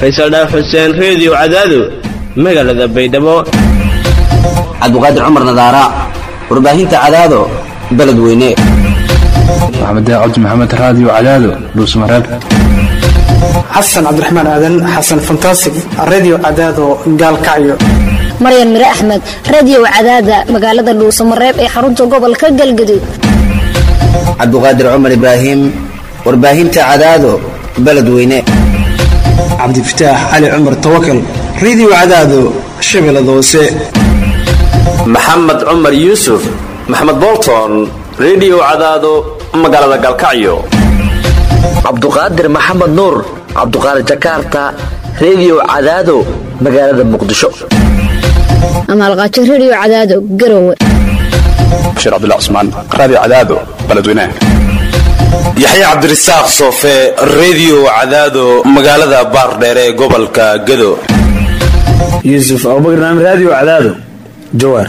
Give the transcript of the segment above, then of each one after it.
faysal dhaaf xuseen reediyo cadaado magaalada baydhabo cabdiqaadir cumar nadaara warbaahinta cadaado beledweyne maxamed cabdi maxamed raadiyo cadaado dhuusmareeb xasan cabdiraxmaan aadan xasan fantasig radio cadaado gaalkacyo maryan mire axmed radio cadaada magaalada dhuusamareeb ee xarunta gobolka galgaduud cabdiqaadir cumar ibraahim warbaahinta cadaado beledweyne cabdifataax cali cumar tawakal radio cadaado shabeellada hoose maxamed cumar yuusuf maxamed bolton rediyo cadaado magaalada galkacyo cabduqaadir maxamed nuur cabduqaadir jakarta rediyo cadaado magaalada muqdisho amaalqaajo radio cadaado garowe bashiir cabdullah cusmaan raadiyo cadaado beledweynaha yaxya cabdirasaaq soofe rediyo cadaado magaalada baardheere ee gobolka gado yuusuf abubakar naam raadiyo cadaado jawaar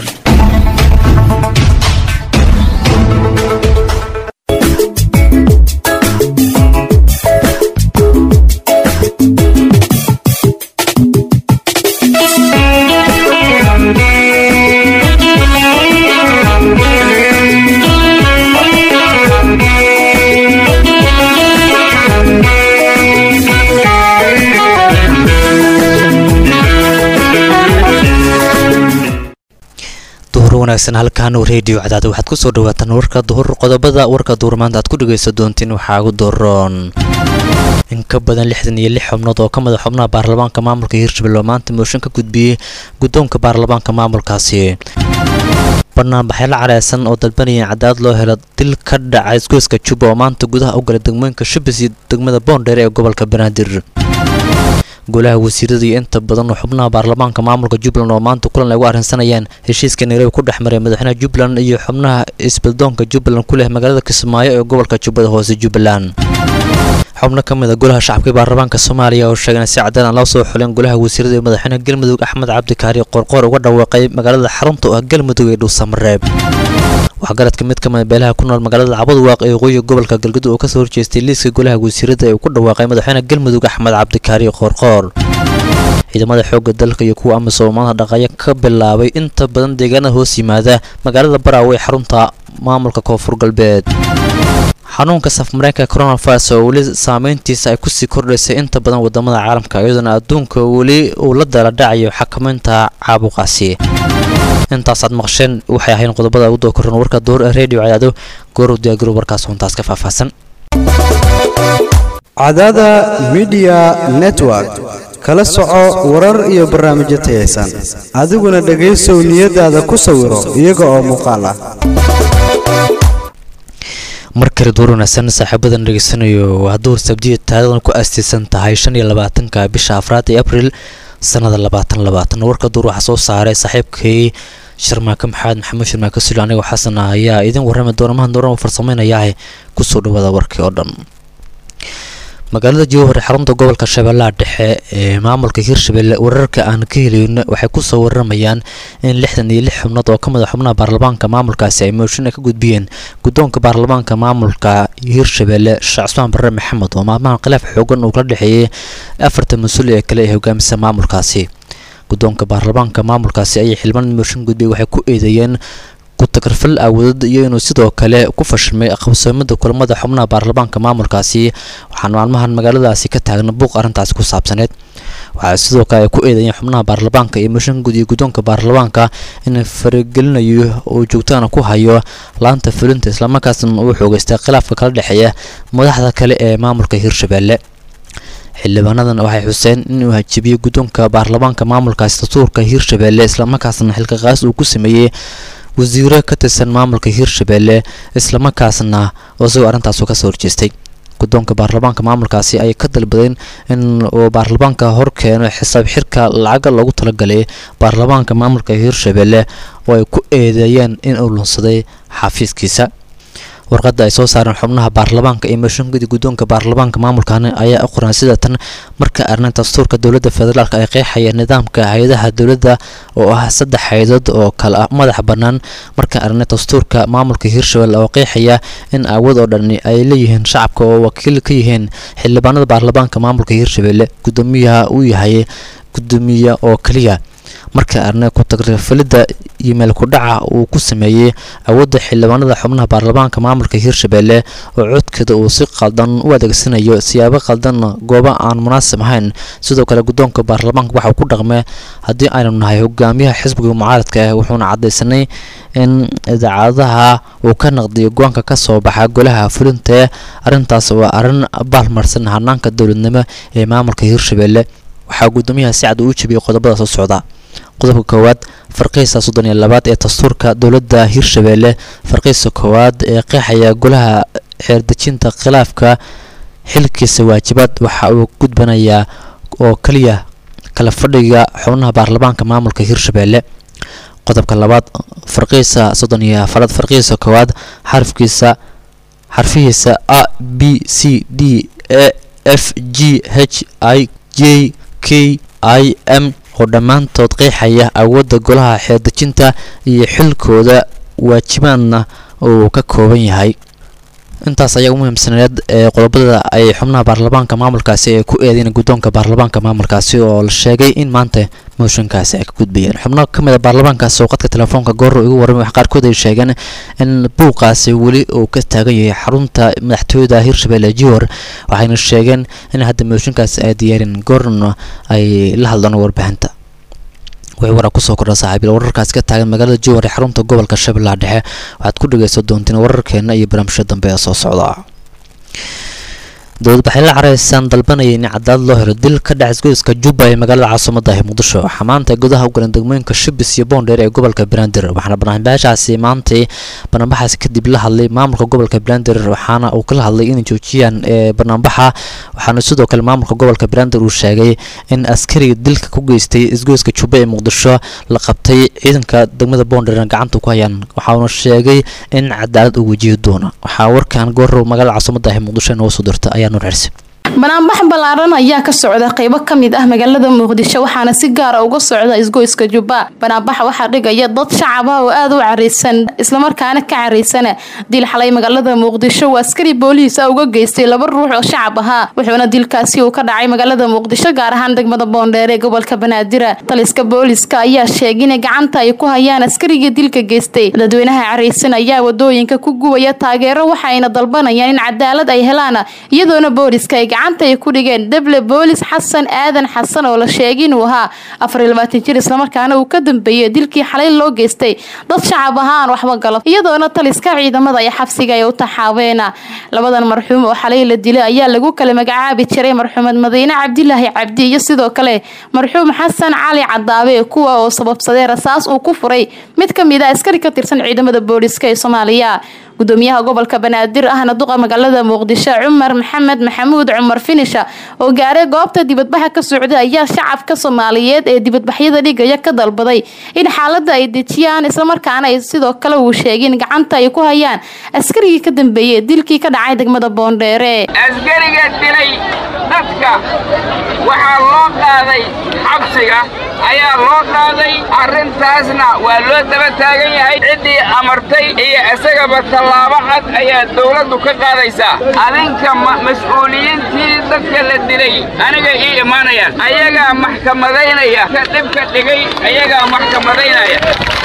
wanaagsan halkan reediyo cadaada waxaad kusoo dhawaataan warka duhur qodobada warka duhur maanta aad ku dhegaysan doontiin waxaa ugu doroon in ka badan lixdan iyo lix xubnood oo ka mid a xubnaha baarlamaanka maamulka hirshabelle oo maanta mooshin ka gudbiyey guddoonka baarlamaanka maamulkaasi banaanbaxyla careysan oo dalbanaya cadaad loo helo dil ka dhaca isgoyska juba oo maanta gudaha u galay degmooyinka shubis iyo degmada boondheer ee gobolka banaadir golaha wasiirada iyo inta badan oo xubnaha baarlamaanka maamulka jubbaland oo maanta kulan ay ugu arrinsanayaan heshiiska nairobi ku dhex maray madaxweynaha jubbaland iyo xubnaha isbaddoonka jubbaland ku leh magaalada kismaayo ee gobolka jubbada hoose jubbaland xubno ka mid a golaha shacabka ee baarlamaanka soomaaliya oo sheegeen si cadaan aan loo soo xuleen golaha wasiirada ee madaxweynaha galmudug axmed cabdikaari qorqoor uga dhawaaqay magaalada xarunta oo ah galmudug ee dhuusamareeb waxgaradka mid ka mid beelaha ku nool magaalada cabadwaaq ee waqooyiga gobolka galgudug oo kasoo horjeestay liiska golaha wasiirada ee uu ku dhawaaqay madaxweynaha galmudug axmed cabdikaari qoorqoor ciidamada xoogga dalka iyo kuwa amisom maanta dhaqayo ka bilaabay inta badan deegaanada hoos yimaada magaalada baraawe ee xarunta maamulka koonfur galbeed xanuunka safmareenka coronavirus oo weli saameyntiisa ay kusii kordhaysay inta badan wadamada caalamka iyadoona adduunka weli uu la dala dhacayo xakamaynta caabuqaasi intaasaad maqsheen waxay ahayn qodobada ugu dookoran warka duur ee redio cadaado goorow diyaagaro warkaas huntaas ka faahfaahsan cadaada midiya network kala soco warar iyo barnaamijyo tayaysan adiguna dhegaysow niyadaada ku sawiro iyaga oo muuqaal ah mar kale duur wanaagsan saaxiibadan dhegeysanayo waa duur sabdiya taarikhdan ku aastaysan tahay shan iyo labaatanka bisha afraad ee abril sanada labaatan labaatan warka duur waxaa soo saaray saaxiibkay sharmaake maxamed maxamuud sharmaake suli anigoo xasan ah ayaa idin warrami doona mahan dooran farsameynayaahe kusoo dhawaada warkii oo dhan magaalada jowhar ee xarunta gobolka shabeellaha dhexe ee maamulka hirshabelle wararka aan ka helayno waxay kusoo waramayaan in lixdan iyo lix xubnood oo ka mid a xubnaha baarlamaanka maamulkaasi ay mooshin ka gudbiyeen guddoonka baarlamaanka maamulka hirshabelle sheekh cusmaan barre maxamed oo maalmahan khilaaf xoogan uu kala dhexeeyey afarta mas-uul ee kale ee hogaamisa maamulkaasi guddoonka baarlamaanka maamulkaasi ayay xildhibaan mooshin gudbiyay waxay ku eedeeyeen kutakarfal awoodad iyo inuu sidoo kale ku fashilmay qabsoomada kulamada xubnaha baarlamaanka maamulkaasi waxaana maalmahan magaaladaasi ka taagna buuq arrintaasi ku saabsaneed waxaa sidoo kale ay ku eedeeyeen xubnaha baarlamaanka iyo mooshinka gud iyo guddoonka baarlamaanka in faragelinayo uu joogtaana ku hayo laanta fulinta islamarkaasna uu xoogeystay khilaafka kala dhexeeya madaxda kale ee maamulka hirshabelle xildhibaanadan waxay xuseen inuu hajibiyey guddoonka baarlamaanka maamulkaasi dastuurka hirshabelle islamarkaasna xilkaqaas uu ku sameeyey wasiiro ka tirsan maamulka hirshabelle islamarkaasna isagoo arrintaasu kasoo horjeestay guddoonka baarlamaanka maamulkaasi ayay ka dalbadeen in uu baarlamaanka hor keeno xisaab xirka lacaga loogu talagalay baarlamaanka maamulka hirshabelle oo ay ku eedeeyeen in uu lunsaday xafiiskiisa warqada ay soo saareen xubnaha baarlamaanka iyo mooshinkadii guddoonka baarlamaanka maamulkan ayaa u qoran sida tan marka arrin dastuurka dowladda federaalk ay qeexaya nidaamka hay-adaha dowladda oo ah saddex hay-adood oo kale ah madax bannaan marka arrin dastuurka maamulka hirshabelle oo qeexaya in awood oo dhani ay leeyihiin shacabka oo wakiil ka yihiin xildhibaanada baarlamaanka maamulka hirshabelle guddoomiyaha uu yahay guddoomiye oo keliya marka arne ku tagrifalidda iyo meel ku-dhaca uu ku sameeyey awoodda xildhibaanada xubnaha baarlamaanka maamulka hirshabelle oo codkeeda uu si qaldan u adeegsanayo siyaabo qaldan goobo aan munaasib ahayn sidoo kale guddoonka baarlamaanka waxa uu ku dhaqmay haddii aynu nahay hogaamiyaha xisbiga mucaaradka ah wuxuuna cadaysanay in idaacadaha uu ka naqdiyo go-aanka ka soo baxa golaha fulintae arrintaas waa arrin baalmarsan hanaanka dowladnimo ee maamulka hirshabelle waxaa guddoomiyaha si cad uu jebiyey qodobada soo socda qodobka koowaad farqiisa soddon iyo labaad ee dastuurka dowladda hirshabelle farqiisa koowaad ee qeexaya golaha xeerdejinta khilaafka xilkiisa waajibaad waxa uu gudbanayaa oo keliya kala fadhiga xubnaha baarlamaanka maamulka hirshabelle qodobka labaad farqiisa soddon iyo afaraad farqiisa koowaad xarafkiisa xarfihiisa a b c d e f g h i j k i m oo dhammaantood qeexaya awoodda golaha xeerdejinta iyo xilkooda waajibaadna uu ka kooban yahay intaas ayaa u muhiimsaneed ee qodobada ay xubnaha baarlamaanka maamulkaasi ay ku eedeyn guddoonka baarlamaanka maamulkaasi oo la sheegay in maanta mooshinkaasi ay ka gudbayeen xubno ka mid a baarlamaankaasi oo qadka telefoonka goor igu warramay wax qaarkood ay sheegeen in buuqaasi weli uu ka taagan yahay xarunta madaxtooyada hirshabelle jihor waxayna sheegeen in hadda mooshinkaasi ay diyaareen goorna ay la hadlaan warbaahinta wixii waraa kusoo kordha saaxiibil wararkaasi ka taagan magaalada jowhar ee xarunta gobolka shabeellaha dhexe waxaad ku dhagaysan doonteen wararkeena iyo barnaamijyo dambe ee soo socda dowlad baxay la caraysaan dalbanaya in cadaad loo helo dil ka dhac isgoyska jubba ee magaalada caasimada ah muqdisho waxaa maanta gudaha u galan degmooyinka shibis iyo boondheer ee gobolka banaadir waxaana barnaamijyaashaasi maantay barnaamijhaasi kadib la hadlay maamulka gobolka banaadir waxaana uu kala hadlay inay joojiyaan ee barnaamijha waxaana sidoo kale maamulka gobolka banaadir uu sheegay in askariga dilka ku geystay isgoyska jubba ee muqdisho la qabtay ciidanka degmada boondheerna gacanta ku hayaan waxauna sheegay in cadaalad uu wajihi doono waxaa warkan goorow magaalada caasimada ah muqdisho inoo soo dirta ayaa nuur xirsi banaanbax ballaaran ayaa ka socda qaybo ka mid ah magaalada muqdisho waxaana si gaara uga socda isgoyska jubba banaanbaxa waxaa dhigaya dad shacab ah oo aada u caraysan islamarkaana ka caraysana dil xalay magaalada muqdisho oo askari booliis ah uga geystay laba ruux oo shacab ahaa wuxuuna dilkaasi uu ka dhacay magaalada muqdisho gaar ahaan degmada boondheer ee gobolka banaadir taliska booliiska ayaa sheegay inay gacanta ay ku hayaan askarigii dilka geystay dadweynaha caraysan ayaa wadooyinka ku gubaya taageero waxayna dalbanayaan in cadaalad ay helaan iyadoona booliiska ay gacanta ay ku dhigeen deble boolis xasan aadan xasan oo la sheegay inuu ahaa afariyo labaatan jir islamarkaana uu ka dambeeyey dilkii xalay loo geystay dad shacab ahaan waxba galo iyadoona taliska ciidamada ay xabsiga ay u taxaabeen labadan marxuum oo xalay la dilay ayaa lagu kala magacaabi jiray marxuumad madiine cabdilaahi cabdi iyo sidoo kale marxuum xasan cali cadaabe kuwa oo sababsaday rasaas uu ku furay mid ka mid a askari ka tirsan ciidamada booliska ee soomaaliya gudoomiyaha gobolka banaadir ahna duqa magaalada muqdisho cumar maxamed maxamuud cumar finisha oo gaaray goobta dibadbaxa ka socday ayaa shacabka soomaaliyeed ee dibadbaxyada dhigaya ka dalbaday in xaalada ay dejiyaan islamarkaana ay sidoo kale uu sheegay in gacanta ay ku hayaan askarigii ka dambeeyey dilkii ka dhacay degmada boondheere askariga dilay dadka waxaa loo qaaday xabsiga ayaa loo qaaday arrintaasna waa loo daba taagan yahay ciddii amartay iyo isagaba tallaabo cad ayaa dawladdu ka qaadaysaa adinka mas-uuliyiintii dadka la dilay aniga ii imaanayaan ayagaa maxkamadaynaya ka dhibka dhigay ayagaa maxkamadaynaya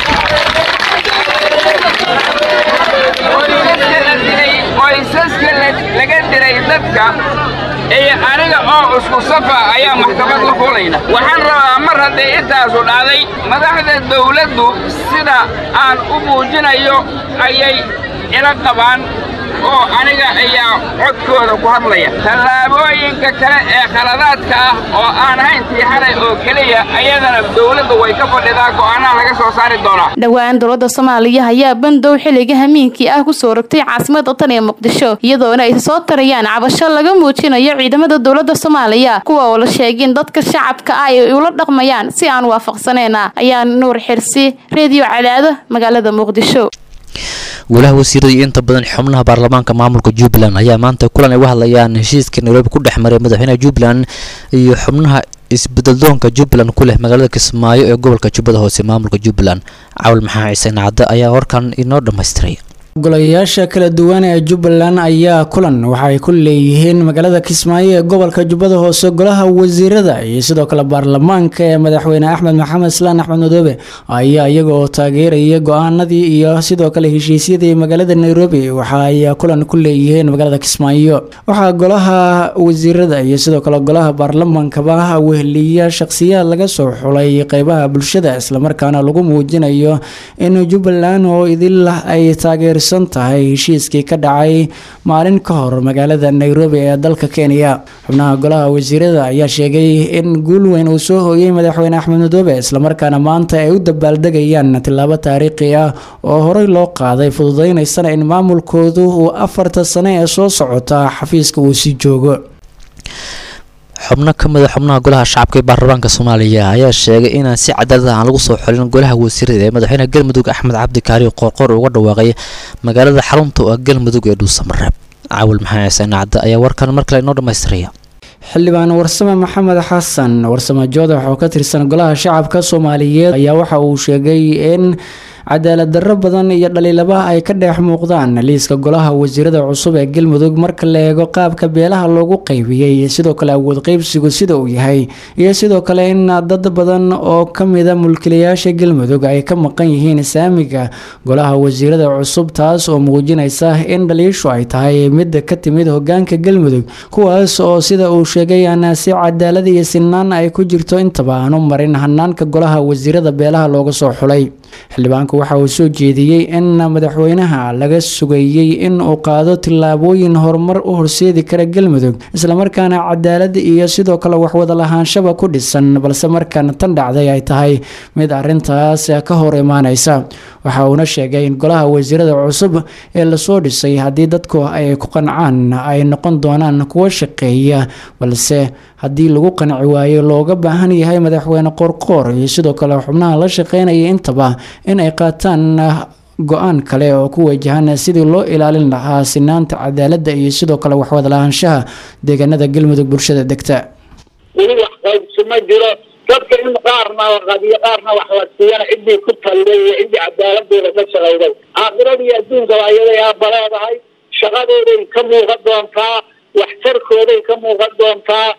qoysaska laga dilay dadka iyo aniga oo isku safa ayaa maxkamad la fulayna waxaan rabaa mar haddii intaasu dhacday madaxda dawladdu sida aan u muujinayo ayay ila qabaan oo aniga ayaa codkooda ku hadlaya tallaabooyinka kale ee khaladaadka ah oo aan ahayn tii xalay oo keliya ayadana dawladdu way ka fadhidaa go'aanaha laga soo saari doonaa dhowaan dowladda soomaaliya ayaa bandow xilliga hamiinkii ah kusoo rogtay caasimada tan ee muqdisho iyadoona ay soo tarayaan cabasho laga muujinayo ciidamada dowladda soomaaliya kuwa oo la sheegin dadka shacabka ah ay ula dhaqmayaan si aan waafaqsaneyn ayaa nuur xirsi reediyo cadaado magaalada muqdisho golaha wasiirada iyo inta badan xubnaha baarlamaanka maamulka jubbaland ayaa maanta kulan ay uga hadlayaan heshiiska nairobi ku dhex maray madaxweynaha jubbaland iyo xubnaha isbedeldoonka jubbaland ku leh magaalada kismaayo ee gobolka jubbada hoose maamulka jubbaland cawal maxaa ciise nacde ayaa warkan inoo dhammaystiray golayaasha kala duwan ee jubbaland ayaa kulan waxaay ku leeyihiin magaalada kismaayo ee gobolka jubbada hoose golaha wasiirada iyo sidoo kale baarlamaanka ee madaxweyne axmed maxamed islaan axmed madoobe ayaa iyaga oo taageeraya go-aanadii iyo sidoo kale heshiisyadii magaalada nairobi waxa ay kulan ku leeyihiin magaalada kismaayo waxaa golaha wasiirada iyo sidoo kale golaha baarlamaankaba weheliya shaqsiyaad laga soo xulay qeybaha bulshada islamarkaana lagu muujinayo in jubbaland oo idil ay taageer tahay heshiiskii ka dhacay maalin ka hor magaalada nairobi ee dalka kenya xubnaha golaha wasiirada ayaa sheegay in guul weyn uu soo hooyey madaxweyne axmed madoobe islamarkaana maanta ay u dabaaldegayaan tilaabo taariikhi ah oo horey loo qaaday fududeynaysana in maamulkoodu uu afarta sane ee soo socota xafiiska uu sii joogo xubno ka mid a xubnaha golaha shacabka ee baarlamaanka soomaaliya ayaa sheegay inaan si cadaalad aan lagu soo xulin golaha wasiirada ee madaxweynaha galmudug axmed cabdi kaariyo qoorqoor uga dhawaaqay magaalada xarunta oo ah galmudug ee dhuusamareeb caawil maxaa ciise nacde ayaa warkan mar kale inoo dhammaystiraya xildhibaan warsame maxamed xasan warsame joodax oo ka tirsan golaha shacabka soomaaliyeed ayaa waxa uu sheegay in cadaalad darro badan iyo dhaliilaba ay ka dheex muuqdaan liiska golaha wasiirada cusub ee galmudug marka la eego qaabka beelaha loogu qaybiyey sidoo kale awood qeybsigu sida uu yahay iyo sidoo kale in dad badan oo kamida mulkilayaasha galmudug ay ka maqan yihiin saamiga golaha wasiirada cusub taas oo muujinaysa in dhaliishu ay tahay mid ka timid hogaanka galmudug kuwaas oo sida uu sheegay aan si cadaalad iyo sinaan ay ku jirto intaba aanu marin hanaanka golaha wasiirada beelaha looga soo xulay xildhibaanku waxa uu soo jeediyey in madaxweynaha laga sugayey in uu qaado tillaabooyin horumar u horseedi kara galmudug islamarkaana cadaalad iyo sidoo kale waxwada lahaanshaba ku dhisan balse markan tan dhacday ay tahay mid arintaas ka hor imaaneysa waxa uuna sheegay in golaha wasiirada cusub ee lasoo dhisay haddii dadku ay ku qancaan ay noqon doonaan kuwo shaqeeya balse haddii lagu qanci waayo looga baahan yahay madaxweyne qoorqoor iyo sidoo kale xubnaha la shaqeynaya intaba in ay qaataan go-aan kale oo ku wajahan sidii loo ilaalin lahaa sinaanta cadaaladda iyo sidoo kale waxwada lahaanshaha deegaanada galmudug bulshada degta weli wax qaybsi ma jiro dadka in qaarna la qadiyo qaarna wax la siiyana ciddii ku talday iyo ciddii cadaaladooda ka shaqayday aakhiradiiyo adduunkaba ayaday aaba leedahay shaqadooday ka muuqan doontaa waxtarkooday ka muuqan doontaa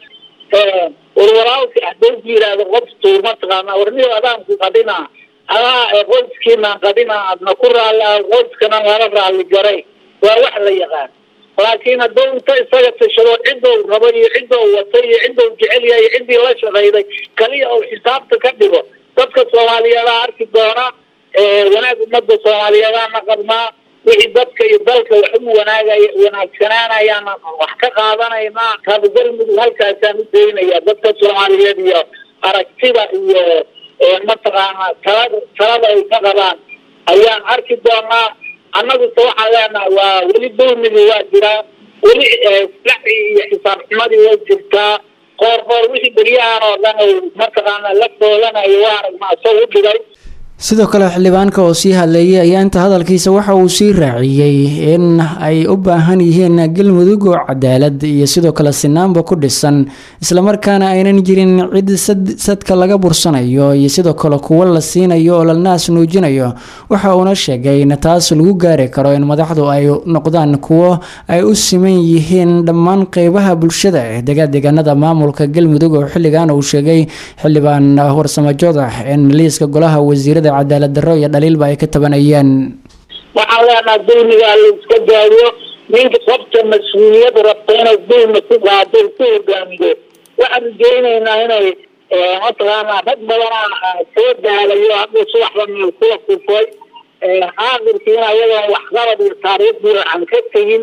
walwalaalka hadduu ku yidhaahdo qoftu mataqaanaa warniyo adaanku qadhinaa adaa qoyskiinaan qadhinaa adna ku raalli ah qoyskana lala raalli garay waa wax la yaqaan laakiin hadduu inta isaga tashado ciddou rabo iyo ciddou watay iyo ciddou jecel yahay iyo ciddii la shaqayday kaliya uu xisaabta ka dhigo dadka soomaaliyeedaa arki doona wanaag ummadda soomaaliyeedaana qabnaa wixii dadka iyo dalka wax u wanaagay wanaagsanaanayaan wax ka qaadanaynaa taaba galmudug halkaasaan u daynaya dadka soomaaliyeed iyo aragtida iyo mataqaanaa talada talada ay ka qabaan ayaan arki doonaa annaguse waxaan leenahay waa weli dulmigii waa jiraa weli laci iyo xisaab xumadii way jirtaa qoor qoor wixii beryahan oo dhan ay mataqaanaa la doolanayo waa aragnaa soo u dhigay sidoo kale xildhibaanka oo sii hadleeyay ayaa inta hadalkiisa waxa uu sii raaciyey in ay u baahan yihiin galmudug oo cadaalad iyo sidoo kale sinaanba ku dhisan islamarkaana aynan jirin cid sadka laga bursanayo iyo sidoo kale kuwo la siinayo oo la naas nuujinayo waxa uuna sheegay in taas lagu gaari karo in madaxdu ay noqdaan kuwo ay u siman yihiin dhammaan qeybaha bulshada ee degadeegaanada maamulka galmudug oo xilligan uu sheegay xildhibaan warsamo joodax in liiska golaha wasiirada cadaalad darro iyo dhaliilba ay ka tabanayaan waxaan leenaha dulmigaa la iska daayo ninka qofta mas-uuliyad rabta inay dulmi ku qaado ku hogaamiyo waxaan rajeynaynaa inay mataqaanaa rag badanaa soo daalayo hadda subaxda meel kula kufay aakhirkiina ayagoon waxqabad iyo taariikhdii aan ka tegin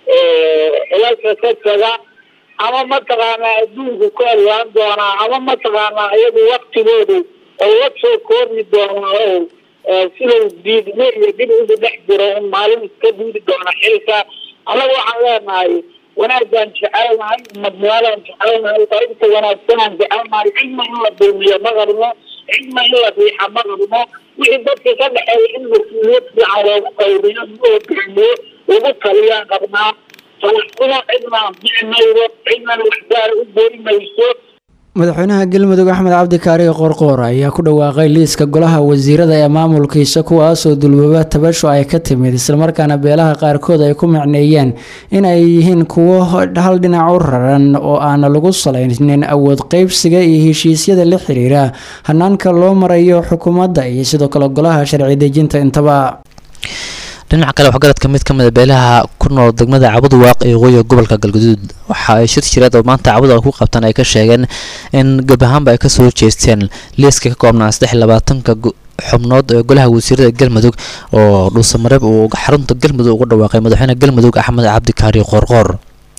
xilalka ka taga ama mataqaanaa adduunku ku alwaan doonaa ama mataqaanaa iyagu waktigoodu oo la soo koormi doonaa oo sidau diidme iyo dib ugu dhex jiro in maalin iska diidi doona xilka annaga waxaan leenahay wanaagaan jecelnahay madnimadaan jecelnahay qaybta wanaagsanaan jecelnahay cidna in la dulmiyo ma qabno cidna in la riixa ma rabno wixii dadka ka dhexeeya in mas-uuliyad fiican loogu qaybiyo loo geliyo lagu taliyaan qabnaa talaxumo cidna anfici maydo cidnana waxgaara u goyi mayso madaxweynaha galmudug axmed cabdi kaariga qoorqoor ayaa ku dhawaaqay liiska golaha wasiirada ee maamulkiisa kuwaasoo dulbaba tabasho ay ka timid islamarkaana beelaha qaarkood ay ku macneeyeen in ay yihiin kuwo hal dhinac u raran oo aana lagu salaynin awood qeybsiga iyo heshiisyada la xiriira hanaanka loo marayo xukuumadda iyo sidoo kale golaha sharci dejinta intaba dhinaca kale waxgaradka mid ka mid a beelaha ku nool degmada cabudwaaq ee waqooyiga gobolka galguduud waxa ay shir jireed oo maanta cabudwaaq ku qabtaan ay ka sheegeen in gab ahaanba ay kasoo jeesteen liiska ka koobnaa saddex iyo labaatanka xubnood ee golaha wasiirada galmudug oo dhuusamareeb uu xarunta galmudug uga dhawaaqay madaxweyne galmudug axmed cabdi kaari qoorqoor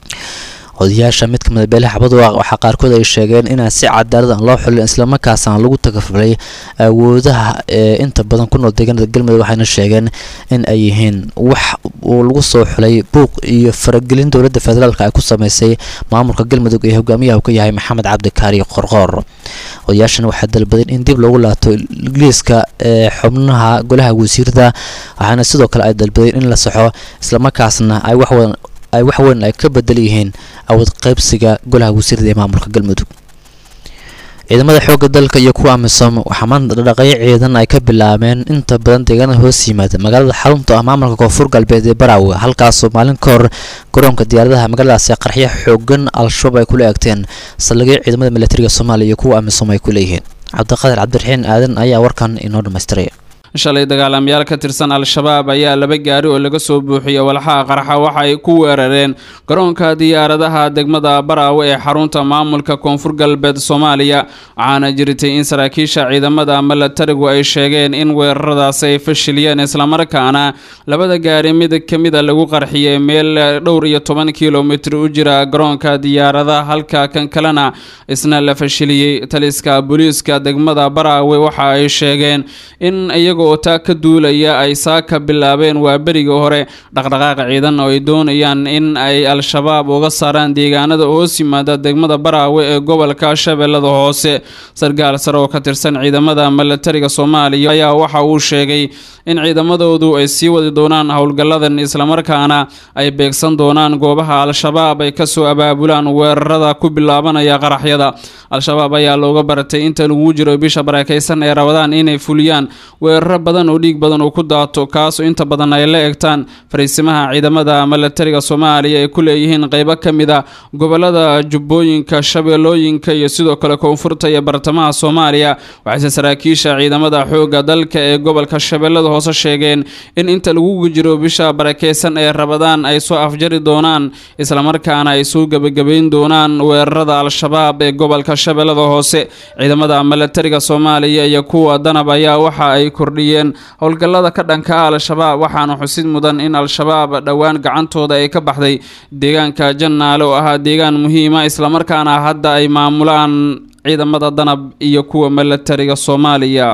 odayaasha mid kamid a beelaha cabudwaaq waxaa qaarkood ay sheegeen inaan si cadaalad aan loo xulin islamarkaasaan lagu takafulay awoodaha ee inta badan ku nool deegaanada galmudug waxayna sheegeen in ay yihiin wax uu lagu soo xulay buuq iyo faragelin dowladda federaalk ay ku sameysay maamulka galmudug ee hogaamiyaha uu ka yahay maxamed cabdi kaari qorqoor odayaashan waxaa dalbadeen in dib loogu laato liiska ee xubnaha golaha wasiirada waxaana sidoo kale ay dalbadeen in la saxo islamarkaasna ay waxwadan ay wax weyn ay ka bedel yihiin awood qaybsiga golaha wasiirada ee maamulka galmudug ciidamada xoogga dalka iyo kuwa amisom waxaa maanta dhaqaqyo ciidan ay ka bilaabeen inta badan deegaanada hoos yimaada magaalada xarunta ah maamulka koonfur galbeed ee baraawe halkaasoo maalin ka hor garoonka diyaaradaha magaaladaasi qarxyo xoogan al-shabaab ay kula eegteen saldhigyo ciidamada militariga soomaaliya iyo kuwa amisom ay ku leeyihiin cabdiqaadir cabdiraxiin aadan ayaa warkan inoo dhammaystiray shalay dagaalamayaal ka tirsan al-shabaab ayaa laba gaari oo laga soo buuxiyey walxaha qarxa waxa ay ku weerareen garoonka diyaaradaha degmada baraawe ee xarunta maamulka koonfur galbeed soomaaliya waxaana jirtay in saraakiisha ciidamada milatarigu ay sheegeen in weeraradaasi ay fashiliyeen islamarkaana labada gaari mid ka mida lagu qarxiyey meel dhowr iyo toban kilomitir u jira garoonka diyaaradaha halka kan kalena isna la fashiliyey taliska booliiska degmada baraawe waxa ay sheegeen in iyago oo taa ka duulaya ay saaka bilaabeen waa berigii hore dhaqdhaqaaq ciidan oo ay doonayaan in ay al-shabaab uga saaraan deegaanada hoos yimaada degmada baraawe ee gobolka shabeellada hoose sargaal sare oo ka tirsan ciidamada milatariga soomaaliya ayaa waxa uu sheegay in ciidamadoodu ay sii wadi doonaan howlgalladan islamarkaana ay beegsan doonaan goobaha al-shabaab ay kasoo abaabulaan weerarada ku bilaabanaya qaraxyada al-shabaab ayaa looga baratay inta lagu jiro bisha barakaysan ee rabadaan inay fuliyaan weeraro badan oo dhiig badan uu ku daato kaasoo inta badan ay la egtaan fariisimaha ciidamada milatariga soomaaliya ay ku leeyihiin qeybo ka mid a gobolada jubbooyinka shabeellooyinka iyo sidoo kale koonfurta iyo bartamaha soomaaliya waxayse saraakiisha ciidamada xoogga dalka ee gobolka shabeellada hoose sheegeen in inta lagu jiro bisha barakeysan ee rabadaan ay soo afjari doonaan islamarkaana ay soo gebagabayn doonaan weerarada al-shabaab ee gobolka shabeellada hoose ciidamada milatariga soomaaliya iyo kuwa danab ayaa waxa ay kordhiyeen howlgallada ka dhanka ah al-shabaab waxaana xusid mudan in al-shabaab dhowaan gacantooda ay ka baxday deegaanka jannaale oo ahaa deegaan muhiima islamarkaana hadda ay maamulaan ciidamada danab iyo kuwa milatariga soomaaliya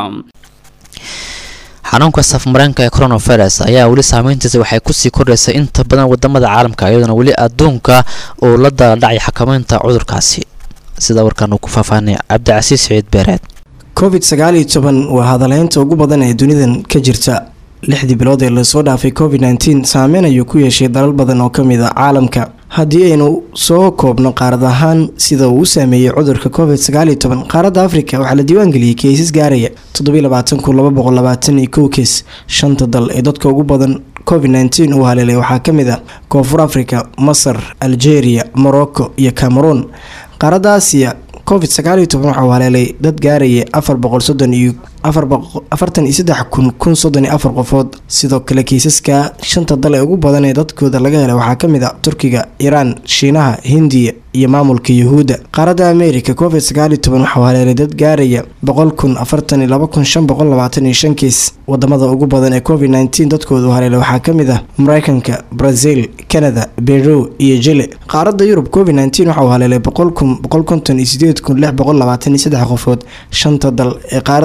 xanuunka safmareenka ee coronavirus ayaa weli saameyntiisa waxay kusii kordhaysay inta badan wadamada caalamka iyadoona weli adduunka uu la daladhacay xakameynta cudurkaasi sida warkan uu ku faahfaahinay cabdicasiis siciid beereed covid sagaal iyo toban waa hadaleynta ugu badan ee dunidan ka jirta lixdii bilood ee lasoo dhaafay covid nteen saameyn ayuu ku yeeshay dalal badan oo kamid a caalamka haddii aynu soo koobno qaarad ahaan sida uu u saameeyey cudurka covid sagaal iyo toban qaaradda afrika waxaa la diiwaangeliyey keysas gaaraya toddobylabaatankunlababoqollabaataniyo keys shanta dal ee dadka ugu badan covid nteen uu haleelay waxaa kamid a koonfur africa masar algeria morocco iyo cameroon qaaradda aasiya covid sagaal iyo toban waxauu haleelay dad gaaraya afar boqol soddon iyo afartan iyo saddex kun kun soddon iyo afar qofood sidoo kale kiisaska shanta dal ee ugu badan ee dadkooda laga helay waxaa kamid a turkiga iiraan shiinaha hindiya iyo maamulka yuhuudda qaaradda america covid sagaal iyo toban waxauu haleelay dad gaaraya boqol kun afartan iyo laba kun shan boqol labaatan iyo shan kiis wadamada ugu badan ee covid nteen dadkooda u haleelay waxaa kamid ah mareykanka brazil canada beru iyo jile qaaradda yurub covid nteen waxauu haleelay boqol kun boqol konton iyo sideed kun lix boqol labaatan iyo saddex qofood shanta dal ee qaaradda yurub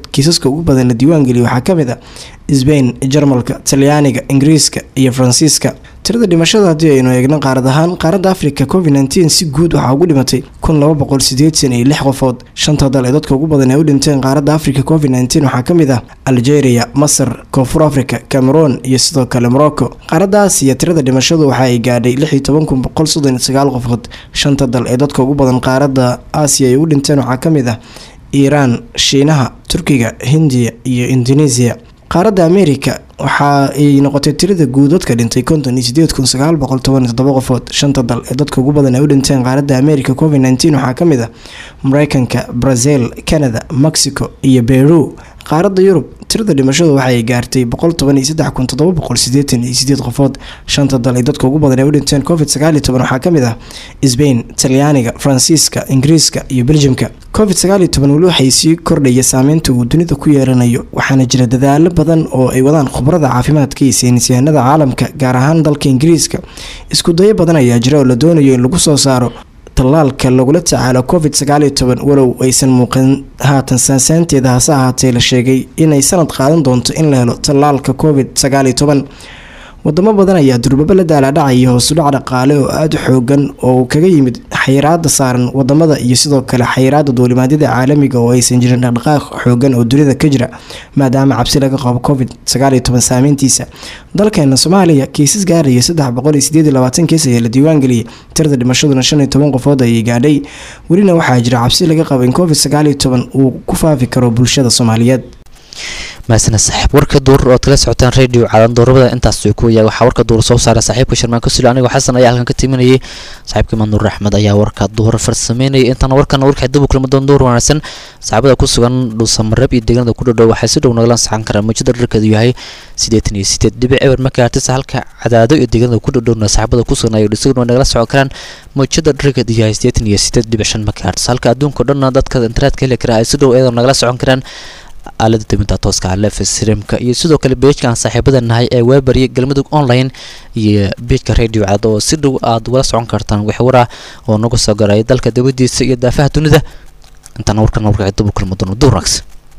kiisaska ugu badan la diiwaangeliya waxaa kamid a sbain jarmalka talyaaniga ingiriiska iyo faransiiska tirada dhimashada haddii aynu eegno qaarad ahaan qaaradda africa covid nteen si guud waxaa ugu dhimatay kun laba boqol sideetan iyo lix qofood shanta dal ee dadka ugu badan ee u dhinteen qaaradda africa covid nteen waxaa kamid ah algeria masar koonfur africa cameroon iyo sidoo kale morocco qaaradda aasiya tirada dhimashadu waxa ay gaadhay lix iyo toban kun boqol soddon iyo sagaal qofood shanta dal ee dadka ugu badan qaaradda aasiya ay u dhinteen waxaa kamid ah iiraan shiinaha turkiga hindiya iyo indonesia qaaradda america waxa ay noqotay tirada guud dadka dhintay konton iyo sideed kun sagaal boqol toban iyo toddoba qofood shanta dal ee dadka ugu badan ay u dhinteen qaaradda america covid nteen waxaa kamid ah mareykanka brazil canada mexico iyo beru qaaradda yurub tirada dhimashadu waxaay gaartay boqol toban iyo saddex kun toddoba boqol sideetan iyo sideed qofood shanta dal ee dadka ugu badan ee u dhinteen covid sagaal iyo toban waxaa kamid ah sbain talyaaniga faransiiska ingiriiska iyo beljimka covid sagaal iyo toban weli waxay sii kordhaya saameynta uu dunida ku yeelanayo waxaana jira dadaalo badan oo ay wadaan khubarada caafimaadka iyo saynisyahanada caalamka gaar ahaan dalka ingiriiska isku dayo badan ayaa jira oo la doonayo in lagu soo saaro tallaalka lagula tacaalo covid sagaal iyo toban walow aysan muuqan haatan saansaanteeda hase ahaatee la sheegay inay sanad qaadan doonto in la helo tallaalka covid sagaal iyo toban wadamo badan ayaa durbaba la daalaadhacaya hoosudhac dhaqaale oo aada u xoogan oo kaga yimid xayiraada saaran wadamada iyo sidoo kale xayiraada duulimaadyada caalamiga oo aysan jirin dhaqdhaqaaq xoogan oo dunida ka jira maadaama cabsi laga qabo covid sagaal iyo toban saameyntiisa dalkeena soomaaliya kiisas gaaraya saddex boqol iyo sideed iyo labaatan kiis ayaa la diiwaangeliyay tirada dhimashaduna shan iyo toban qofood ayay gaadhay welina waxaa jira cabsi laga qabo in covid sagaal iyo toban uu ku faafi karo bulshada soomaaliyeed mahasana saaxiib warka duur ood kala socotaan radio caalan doorabada intaas way ku yahay waxaa warka duur soo saara saaxiibka sharmaan kasuli anigoo xasan ayaa halkan ka timinayay saaxiibka manuur axmed ayaa warka duur farsameynayay intaana warkana warkii dib u kulma doon duur wanaagsan saaxiibada ku sugan dhuusamareeb iyo deegaanada ku dhowdhow waxay si dhow nagala saxan karaan muujada dharkeedu yahay siddeetan iyo sideed dhibic eber makaartisa halka cadaado iyo deegaanada ku dhowdhowna saaxiibada ku sugan ayo dhisiguna nagala socon karaan muujada dharkeedu yahay siddeetan iyo sideed dhibic shan makaartis halka adduunka o dhanna dadka internetka heli kara ay si dhow iyadoo nagala socon karaan aalada dawinta tooska lefsrimka iyo sidoo kale beejkan saaxiibada nahay ee weebariya galmudug online iyo beejka radio cad oo si dhow aad ugala socon kartaan wixwara oo nagu soo garaya dalka dawadiisa iyo daafaha dunida intaana warkan warka dib u kulma doono duurags